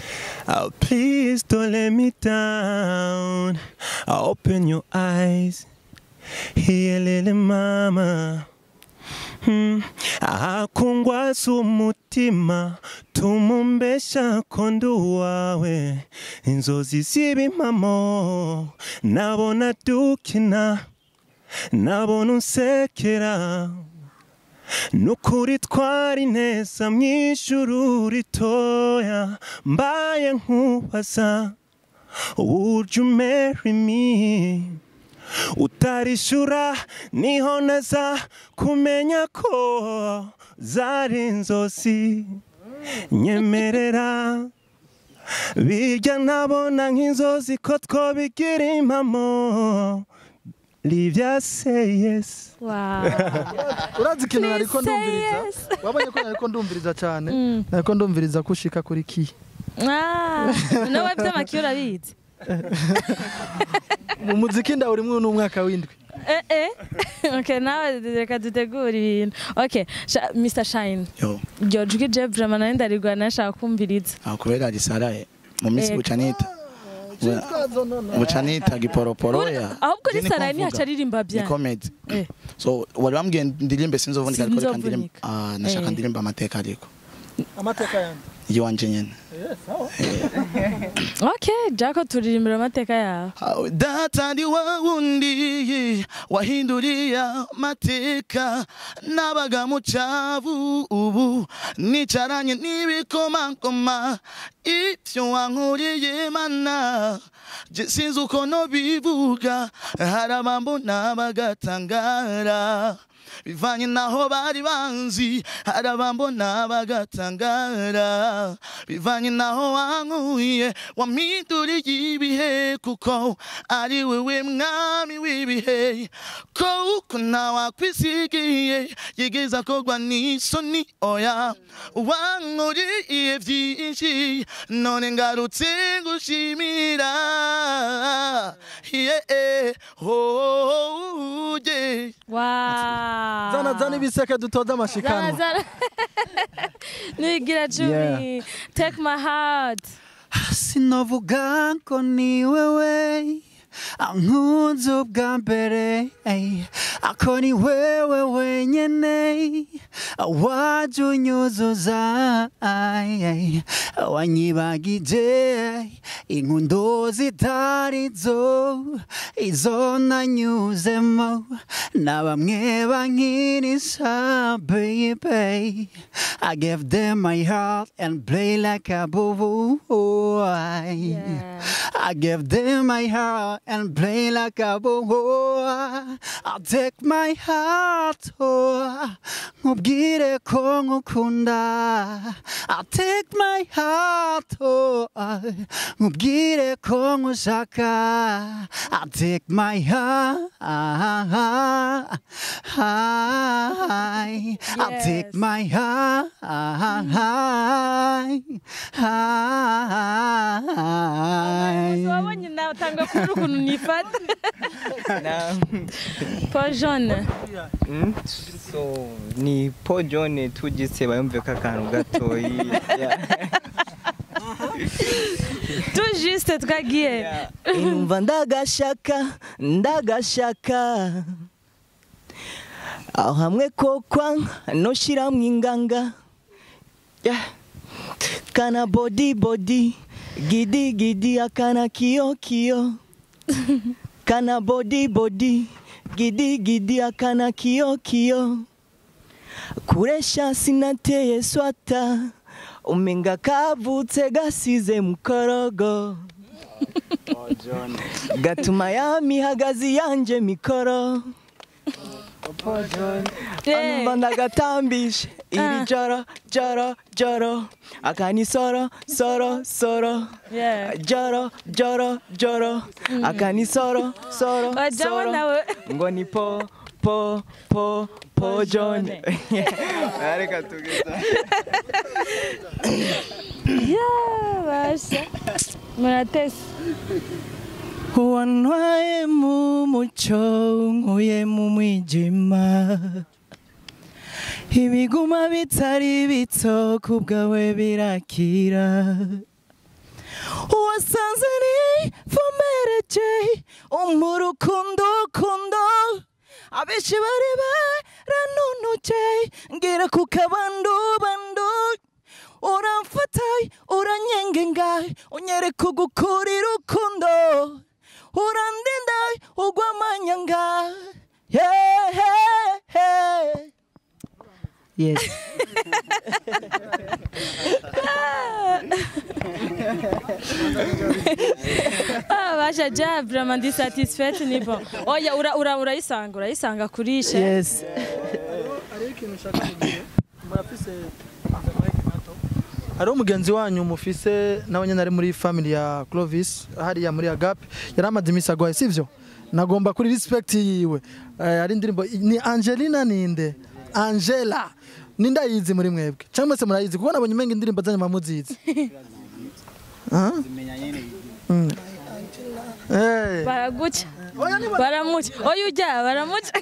Oh, please don't let me down. Open your eyes. Here, little mama. Hmm. akungwaza umutima tumumbesha ko ndi uwawe inzozi ziba impamo nabona dukina nabona unsekera nukuri twari neza mu ijuru ritoya mbaye nkubaza would you marry me utarishura niho naza kumenya ko zari inzozi nyemerera bijya ntabona nk'inzozi ko twobigira impamo livya say yes Wow. urazi ikintu Please nariko say ndumviriza yes. wabonye ko nariko ndumviriza cyane Mm. nariko ndumviriza ko ushika kuri ki Ah, nawe by'amaki urabizi mu muziki ndawe urimwo n'umwaka w'indwi eh eh okay nawe reka dutegure ibintu okay Sha- Mr Shine yo iryo jwi je vraiment nari ndarigwa nashaka kumviriza aho kubera risaraye mu minsi Ego. bucanita bucanita giporoporo ya ahubwo Je niko nisaraye mvuga. ntihaca aririmba ni bya comedy Eh. so wari wambwiye ndirimbe sinzovunika ariko reka ndirimbe Sinzovunika. ah nashaka Eh. ndirimba amateka ariko amateka yanjye yiwanje nyene okay jako turirimbira amateka yawe Awe data ndi wa wundi wahinduriye amateka nabaga mu cyavu ubu nicaranye n'ibikomangoma ibyo wankuriye mana je sinzi uko nobivuga hari abambona bagatangara bivanye naho bari banzi hari abambona bagatangara bivanye naho wankuye wampinduriye ibihe kuko ari wewe mwami w'ibihe ko uko ntawakwisigiye yigeza kogwa n'isoni oya wankuriye byinshi none ngarutse ngushimira yeah, oh, yeah. wow zana zana ibiseke dutoza zana amashikanwa zana nigira cumi take my heart sinavuga ko ni wewe ankunze ubwa mbere ey, ako ni wewe wenyene waje unyuzuza ay, ay, wanyibagije inkundo zitari zo izo nanyuzemo na bamwe bankinisha baby I gave them my heart and play like a boo Yeah. I gave them my heart and play like a boy. I'll take my heart, oh, nkubwire ko nkukunda. I'll take my heart, oh, nkubwire ko nkushaka. I'll take my heart, I'll take Yes. my heart, wabonye nawe utanga kuri ukuntu nifata paul jaune Mm, so ni Paul John tugise bayumve ko akantu gatoyi Yeah. tout juste twagiye Yeah. Numva ndagashaka ndagashaka aho hamwe kokwa noshiramwo inganga Yeah. kana body body gidi gidi akana kiyo kiyo kana body body gidi gidi akana kiyo kiyo kuresha sinateye swata umenga kavutse gasize mukorogo gatuma ya mihagazi yanje mikoro anumva ndagatambishe iri Ah. joro joro joro akani soro soro soro Yeah. joro joro joro akani soro soro wajyaho soro nawe ngo ni po po po po john reka tugeza Yeah, basha muratese wantwaye mu mucyo nkuye mu mwijima ibiguma bitari bito ku bwawe birakira wasanze nivomereje umurukundo kundo abenshi bari baranunuje ngira ku kabandu bandu uramfata uranyengenga unyereka ugukura urukundo urandinda ugwa amanyanga yeah, yeah, yeah. yes Ah, basha ja vraiment ndi satisfaite ni bon oya ura ura urayisanga urayisanga kuri she yes hariho umugenzi wanyu mufise nawe nyine ari muri family ya Clovis hariya muri Agape yari amaze iminsi agwaye sivyo nagomba kuri respect yiwe Eh, ari indirimbo ni Angelina ninde Angela ninde ayizi muri mwebwe cyangwa se murayizi kuko nabonye umenga indirimbo zanyu mamuzizi Ah? Mm. Eh. baraguca Oya ni ba- baramuca oya ujya baramuca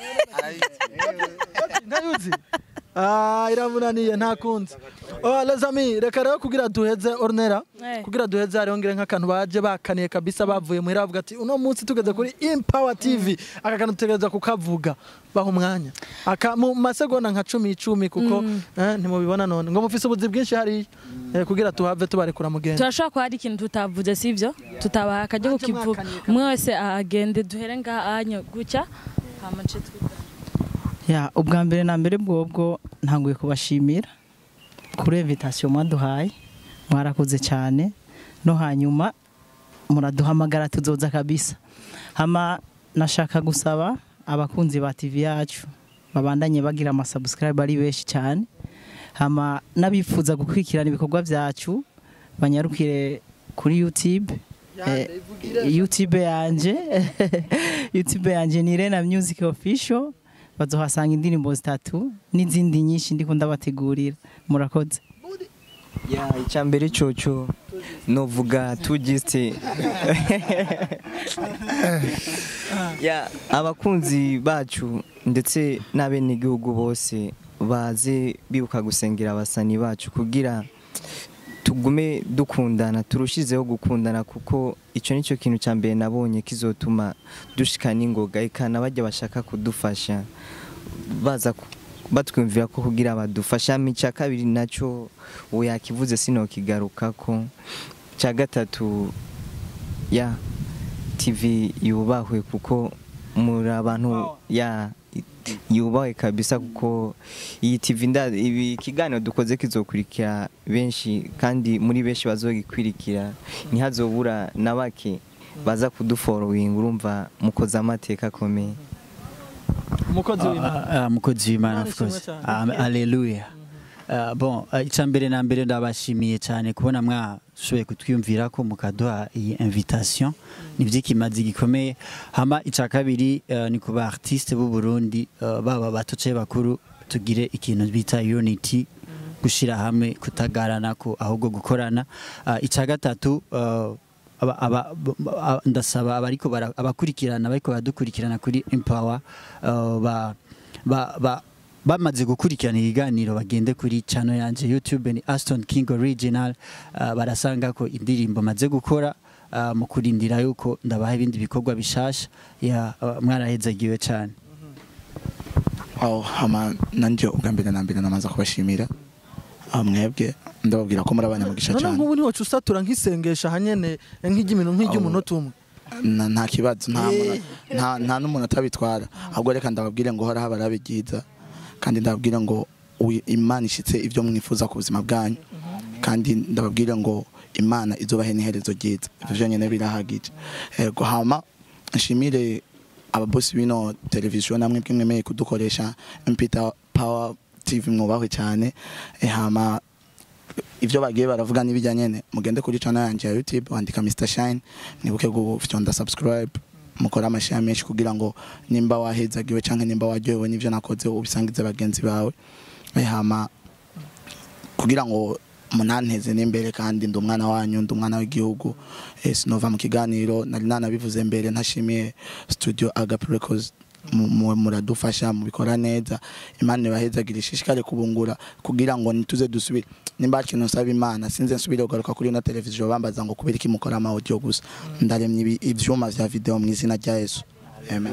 ntayuzi Ah, iramunaniye nta kundi oh, les amis reka rero kugira duheze ornera Eh. kugira duheze hariho ngire nk'akantu baje bakaniye kabisa bavuye muhira bavuga ati uno munsi tugeze kuri Empower TV aka kantu tutegereza kukavuga baha umwanya aka mu masegonda nka cumi icumi kuko eh, ntimubibona none ngo mufise ubuzi bwinshi hariya eh, kugira tuhave tubarekura mugenda turashobora kuba hari ikintu tutavuze sibyo tutabaha akajya kukivuga umwe wese agende duhere ngaha anyo gutya hama nce twiga ya ubwa mbere na mbere bwobwo ntanguye kubashimira kuri invitation mwaduhaye mwarakoze cyane no hanyuma muraduhamagara tuzoza kabisa hama nashaka gusaba abakunzi ba TV yacu babandanye bagira ama subscribe ari benshi cyane hama n'abifuza gukurikirana ibikorwa byacu banyarukire kuri YouTube Eh, YouTube yanje YouTube yanje ni Rena Music Official bazohasanga indirimbo zitatu n'izindi nyinshi ndiko ndabategurira murakoze ya icyambere coco novuga tugiste ya abakunzi bacu ndetse n'abenegihugu bose baze bibuka gusengera abasani bacu kugira tugume dukundana turushizeho gukundana kuko icyo nicyo kintu cya mbere nabonye kizotuma dushika n'ingoga ikana bajya bashaka kudufasha baza ku- batwumvira ko kugira badufasha icya kabiri nacyo ubu yakivuze sinokigaruka ko cya gatatu ya tv yubahwe kuko muri abantu ya yubahwe kabisa kuko iyi tv nda ibi kiganiro dukoze kizokurikira benshi kandi muri benshi bazogikwirikira ntihazobura na bake baza kuduforowinga urumva mukoze amateka akomeye umukozi w'Imana Ah, ah, mukozi w'imana Imana of course ishimwe cyane. Ah, haleluya Ah, bon ah, icya mbere na mbere ndabashimiye cyane kubona mwashoboye kutwiyumvira ko mukaduha iyi invitation ni by'ikimazi gikomeye hama icya kabiri ah, ni ku ba artiste b'u Burundi ah, baba bato cyangwa bakuru tugire ikintu bita unity gushyira hamwe kutagarana ko ahubwo gukorana Ah, icya gatatu ah, aba- aba- ba- ndasaba abariko bara- abakurikirana bariko baradukurikirana kuri Empower uh, ba, ba, ba, bamaze gukurikirana ibiganiro bagende kuri channel yanje YouTube ni Aston King Original uh, barasanga ko indirimbo maze gukora uh, mu kurindira yuko ndabaha ibindi bikorwa bishasha ya uh, mwarahezagiwe cyane aho hama nanjye ubwa mbere na mbere namaze kubashimira aho mwebwe ndababwira ko muri abanyamugisha none cyane nk'ubu ntiwaca usatura nk'isengesha hanyene nk'iry'imino nk'iry'umunota umwe Na- nta kibazo nta muntu- nta- nta n'umuntu atabitwara ahubwo reka ndababwire ngo hora habara byiza kandi ndababwire ngo uwi- imana ishitse ibyo mwifuza ku buzima bwanyu kandi ndababwire ngo imana izubahe n'iherezo ryiza ibyo byonyine birahagije yego hama nshimire ababosi bino televiziyo namwe bwe mwemeye kudukoresha mpita power tv mwubahwe cyane Eh, hama ibyo bagiye baravuga n'ibijyanye ne mugende kuri channel yanjye ya YouTube wandika Mr Shine mwibuke gufyonda subscribe mukora amashare menshi kugira ngo nimba wahezagiwe canke nimba waryohewe n'ivyo nakoze ubisangize bagenzi bawe Eh, hama kugira ngo munanteze n'imbere kandi ndi umwana wanyu ndi umwana w'igihugu eh, sinova mu kiganiro nari nanabivuze mbere ntashimiye studio Agape Records mu- mu- muradufasha mubikora neza imana ibahezagira ishishikare kubungura kugira ngo nituze dusubire nimba hari ikintu nsaba imana sinze nsubire kugaruka kuri ino televiziyo bambaza ngo kubera iki mukora amawudiyo gusa ndaremye ibi- ivyuma vya video mu izina rya yesu amen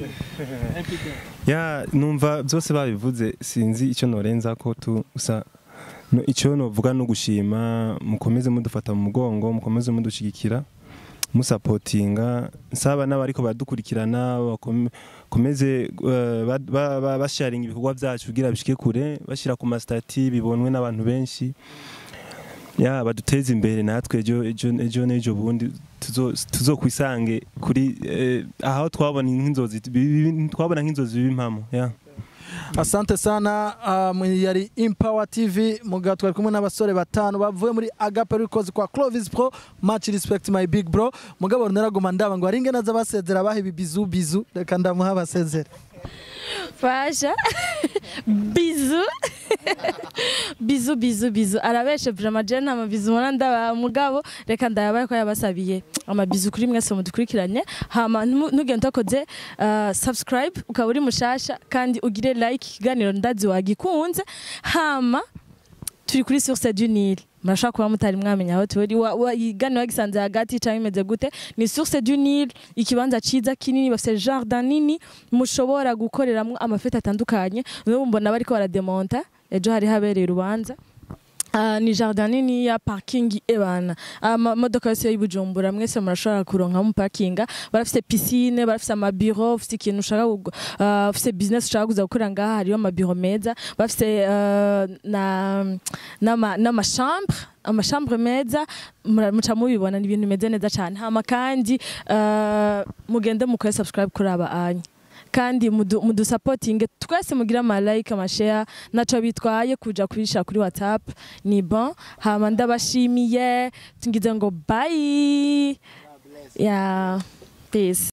ya numva byose babivuze sinzi icyo norenza ko tu gusa no- icyo novuga no gushima mukomeze mudufata mu mugongo mukomeze mudushyigikira musapotinga nsaba n'abariko baradukurikirana bakome- bakomeze eh, ba- ba- ba- basharinga ibikorwa byacu kugira bishike kure bashyira ku masitati bibonwe n'abantu benshi ya baduteze imbere natwe ejo ejo ejo n'ejo bundi tuzo- tuzokwisange kuri eh, aho twabona nk'inzozi bi- bi- twabona nk'inzozi b'impamo ya asante sana um, yari Empower TV muga twari kumwe n'abasore batanu bavuye muri Agape Records kwa Clovis Pro much respect my big bro mugabo naraguma ndaba ngo aringe naza basezera bahe bizu bizu reka ndamuha basezera fasha bizu bizu bizu bizu arabeshe vraiment je nta mabizu ubona ndaba mugabo reka ndayabaye ko yabasabiye amabizu kuri mwese mudukurikiranye hama ntumu- ntugende utakoze uh, subscribe ukaba uri mushasha kandi ugire like ikiganiro ndazi wagikunze hama turi kuri source du Nil murashobora kuba mutari mwamenya aho turi wa- wa- iganiro wagisanze hagati cyangwa imeze gute ni source du Nil ikibanza ciza kinini bafite jardin nini mushobora gukoreramo amafete atandukanye n'ubu mbona bariko barademonta ejo hari habereye urubanza Ah, ni jardin nini ya parking ebana amamodoka yose y'ibujumbura mwese murashobora kuronkamo parkinga barafite piscine barafite amabiro ufite ikintu ushaka kugu- ah, ufite business ushaka kuza gukorera ngaha hariyo amabiro meza bafite ah, na n'ama- n'amachambre amachambre meza mura- muca mubibona ni ibintu bimeze neza cyane hama kandi ah, mugende mukore subscribe kuri aba anya kandi mudu- mudusapotinge twese mugire amalike amashare naco bitwaye kuja kubisha kuri whatsapp ni bon hama ndabashimiye tungize ngo bye ya peace